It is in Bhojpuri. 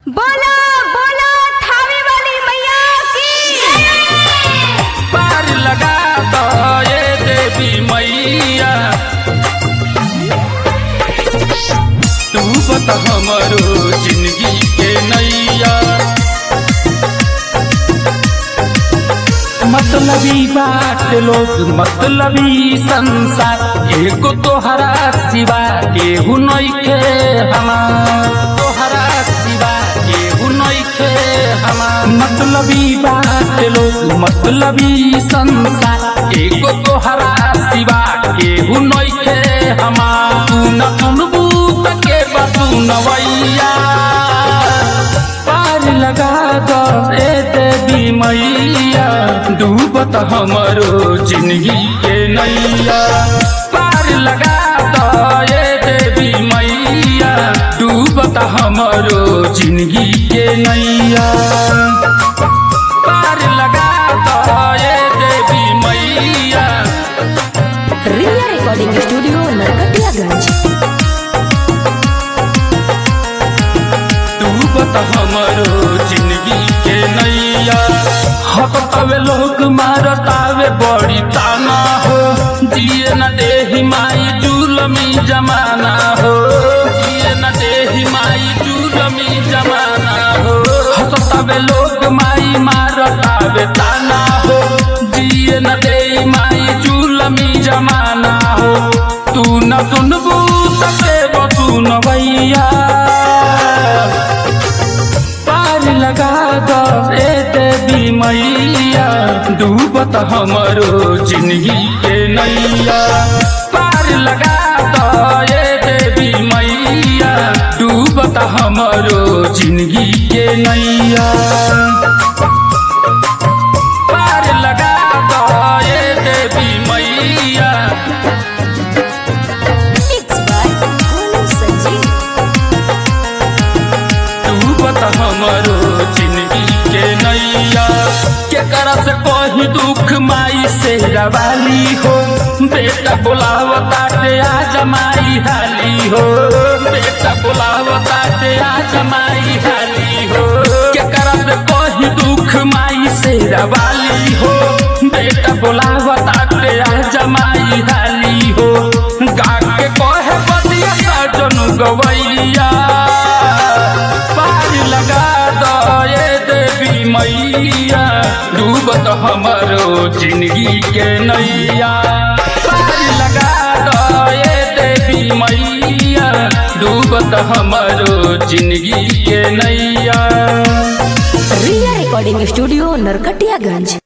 बोला बोला थावे वाली मैया की पार लगा दो ये देवी मैया तू बता हमरो जिंदगी के नैया मतलबी बात लोग मतलबी संसार एगो तोहरा सिवा केहू नइखे हमार तोहरा सिवा केहू नइखे हमार मतलबी बात लोग मतलबी संसार एगो तोहरा सिवा केहू नइखे हमार तू न सुनबू त के बसुनवैया पार लगा दो ए देवी मैया डूबत हमरो जिंदगी के नैया पार लगा दो ए देवी मैया डूबत हमरो जिंदगी के नैया पार लगा दो ए देवी मैया रिया रिकॉर्डिंग स्टूडियो नरकटियागंज तू बता हमरो जिंदगी के नैया हकतावे लोग मारतावे बड़ी ताना हो जिए न देही माई जुलमी जमाना हो जिए न देही माई जुलमी जमाना हो हकतावे लोग माई मारतावे ताना हो जिए न देही माई जुलमी जमाना हो तू न सुनबू तके बसुन भैया पार लगा दो ए देवी मैया डूबत हमरो जिंदगी के नैया पार लगा दो ए देवी मैया डूबत हमरो जिंदगी के नैया पार लगा दो ए देवी मैया मिक्स बाय भोलू संजीव डूबत हमरो जिंदगी के नैया केकरा से कोई दुख माई से रवाली हो बेटा बोलावता ते आ जमाई हाली हो बेटा बोलावता ते आ जमाई हाली हो केकरा से कोई दुख माई से रवाली हो बेटा बोलावता ते आ जमाई हाली हो गा के कहे बदिया सजन गवैया पार लगा दो ये देवी मैया डूबत हमरो जिंदगी के नैया पार लगा दो ये देवी मैया डूबत हमरो जिंदगी के नैया रिया रिकॉर्डिंग स्टूडियो नरकटियागंज